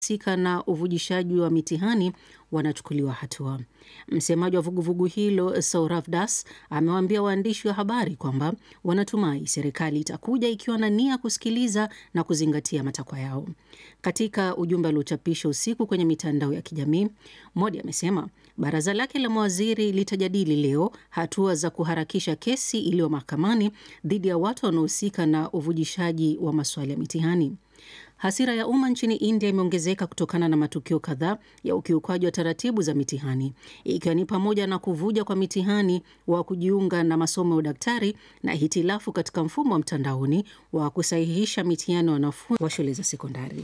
husika na uvujishaji wa mitihani wanachukuliwa hatua. Msemaji wa vuguvugu hilo Saurav Das amewaambia waandishi wa habari kwamba wanatumai serikali itakuja ikiwa na nia kusikiliza na kuzingatia matakwa yao. Katika ujumbe aliochapisha usiku kwenye mitandao ya kijamii, Modi amesema baraza lake la mawaziri litajadili leo hatua za kuharakisha kesi iliyo mahakamani dhidi ya watu wanaohusika na uvujishaji wa maswali ya mitihani. Hasira ya umma nchini India imeongezeka kutokana na matukio kadhaa ya ukiukwaji wa taratibu za mitihani ikiwa ni pamoja na kuvuja kwa mitihani wa kujiunga na masomo ya udaktari na hitilafu katika mfumo wa mtandaoni wa kusahihisha mitihani ya wanafunzi wa shule za sekondari.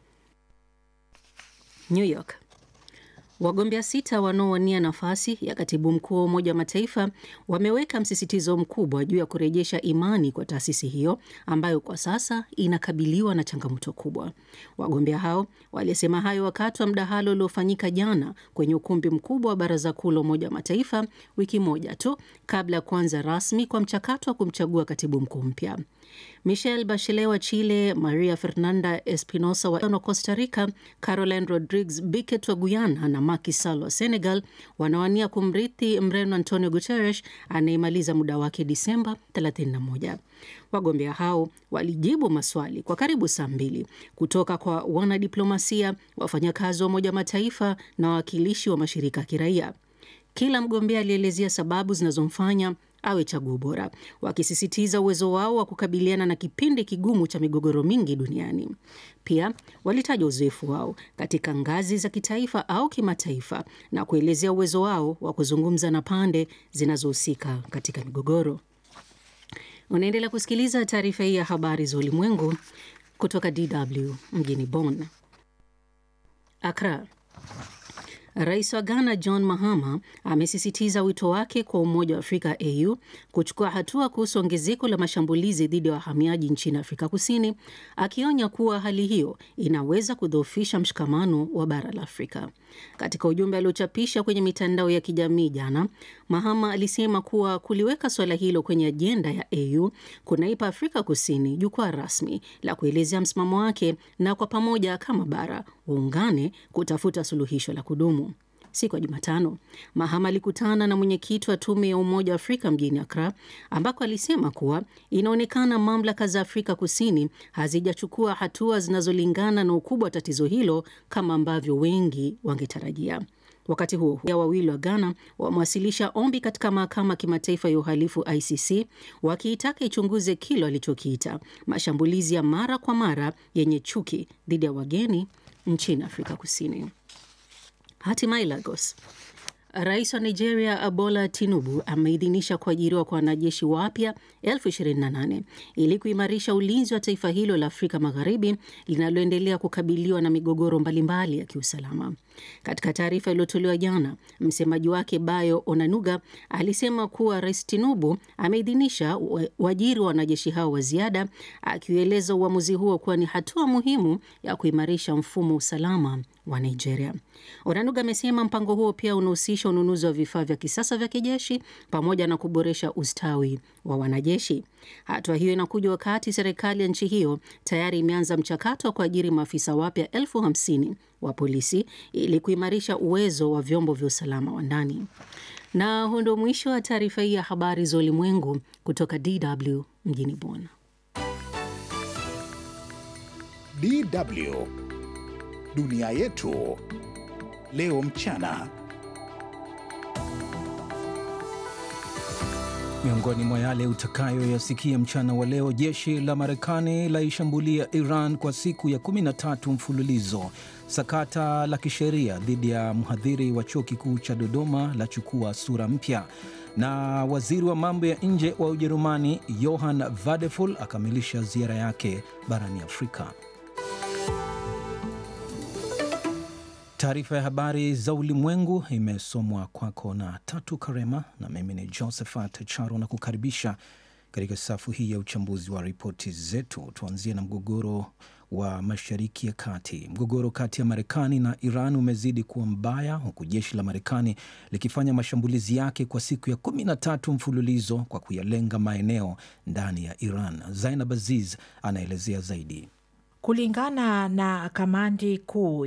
New York. Wagombea sita wanaowania nafasi ya katibu mkuu wa Umoja wa Mataifa wameweka msisitizo mkubwa juu ya kurejesha imani kwa taasisi hiyo ambayo kwa sasa inakabiliwa na changamoto kubwa. Wagombea hao walisema hayo wakati wa mdahalo uliofanyika jana kwenye ukumbi mkubwa wa Baraza Kuu la Umoja wa Mataifa, wiki moja tu kabla ya kuanza rasmi kwa mchakato wa kumchagua katibu mkuu mpya. Michelle Bachelet wa Chile, Maria Fernanda Espinosa wa Costa Rica, Caroline Rodriguez Biquet wa Guyana na Macky Sall wa Senegal wanawania kumrithi Mreno Antonio Guterres anayemaliza muda wake Disemba 31. Wagombea hao walijibu maswali kwa karibu saa mbili kutoka kwa wanadiplomasia, wafanyakazi wa Umoja wa Mataifa na wawakilishi wa mashirika ya kiraia. Kila mgombea alielezea sababu zinazomfanya awe chaguo bora, wakisisitiza uwezo wao wa kukabiliana na kipindi kigumu cha migogoro mingi duniani. Pia walitaja uzoefu wao katika ngazi za kitaifa au kimataifa na kuelezea uwezo wao wa kuzungumza na pande zinazohusika katika migogoro. Unaendelea kusikiliza taarifa hii ya habari za ulimwengu kutoka DW mjini Bonn. Accra. Rais wa Ghana John Mahama amesisitiza wito wake kwa Umoja wa Afrika AU kuchukua hatua kuhusu ongezeko la mashambulizi dhidi ya wahamiaji nchini Afrika Kusini, akionya kuwa hali hiyo inaweza kudhoofisha mshikamano wa bara la Afrika. Katika ujumbe aliochapisha kwenye mitandao ya kijamii jana, Mahama alisema kuwa kuliweka suala hilo kwenye ajenda ya AU kunaipa Afrika Kusini jukwaa rasmi la kuelezea msimamo wake na kwa pamoja kama bara waungane kutafuta suluhisho la kudumu. Siku ya Jumatano, Mahama alikutana na mwenyekiti wa tume ya Umoja wa Afrika mjini Akra, ambako alisema kuwa inaonekana mamlaka za Afrika Kusini hazijachukua hatua zinazolingana na ukubwa wa tatizo hilo kama ambavyo wengi wangetarajia. Wakati huo huo, wawili wa Ghana wamewasilisha ombi katika mahakama ya kimataifa ya uhalifu ICC wakiitaka ichunguze kile walichokiita mashambulizi ya mara kwa mara yenye chuki dhidi ya wageni nchini Afrika Kusini. Hatimaye Lagos. Rais wa Nigeria Bola Tinubu ameidhinisha kuajiriwa kwa wanajeshi wapya elfu 28 ili kuimarisha ulinzi wa taifa hilo la Afrika Magharibi linaloendelea kukabiliwa na migogoro mbalimbali ya kiusalama. Katika taarifa iliyotolewa jana, msemaji wake Bayo Onanuga alisema kuwa Rais Tinubu ameidhinisha uajiri wa wanajeshi hao wa ziada, akiueleza uamuzi huo kuwa ni hatua muhimu ya kuimarisha mfumo wa usalama wa Nigeria. Onanuga amesema mpango huo pia unahusisha ununuzi wa vifaa vya kisasa vya kijeshi pamoja na kuboresha ustawi wa wanajeshi. Hatua hiyo inakuja wakati serikali ya nchi hiyo tayari imeanza mchakato wa kuajiri maafisa wapya elfu hamsini wa polisi ili kuimarisha uwezo wa vyombo vya usalama wa ndani. Na huu ndio mwisho wa taarifa hii ya habari za ulimwengu kutoka DW mjini Bonn. DW Dunia yetu leo mchana. Miongoni mwa yale utakayoyasikia mchana wa leo, jeshi la Marekani laishambulia Iran kwa siku ya 13 mfululizo. Sakata la kisheria dhidi ya mhadhiri wa chuo kikuu cha Dodoma la chukua sura mpya, na waziri wa mambo ya nje wa Ujerumani Johann Vadeful akamilisha ziara yake barani Afrika. Taarifa ya habari za ulimwengu imesomwa kwako na Tatu Karema na mimi ni Josephat Charo na kukaribisha katika safu hii ya uchambuzi wa ripoti zetu. Tuanzie na mgogoro wa Mashariki ya Kati. Mgogoro kati ya Marekani na Iran umezidi kuwa mbaya huku jeshi la Marekani likifanya mashambulizi yake kwa siku ya kumi na tatu mfululizo kwa kuyalenga maeneo ndani ya Iran. Zainab Aziz anaelezea zaidi. Kulingana na kamandi kuu